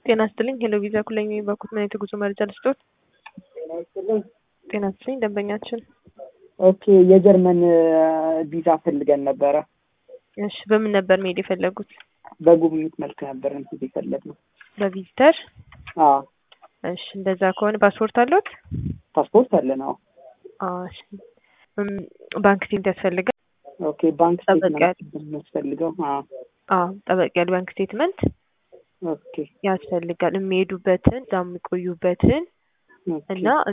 ጤና ይስጥልኝ ሄሎ ቪዛ ኩለኝ የሚባኩት ምን የጉዞ መረጃ ልስጦት? ጤና ይስጥልኝ ደንበኛችን። ኦኬ የጀርመን ቪዛ ፈልገን ነበረ። እሺ በምን ነበር መሄድ የፈለጉት? በጉብኝት መልክ ነበር እንትን የፈለግነው። በቪዚተር? አዎ እሺ እንደዛ ከሆነ ፓስፖርት አለዎት? ፓስፖርት አለን። አዎ አዎ እሺ እም፣ ባንክ ስቴትመንት ያስፈልጋል። ኦኬ ባንክ ጠበቅ ስቴትመንት የሚያስፈልገው? አዎ አዎ ጠበቅ ያለ ባንክ ስቴትመንት ኦኬ ያስፈልጋል። የሚሄዱበትን እዛ የሚቆዩበትን ኦኬ እና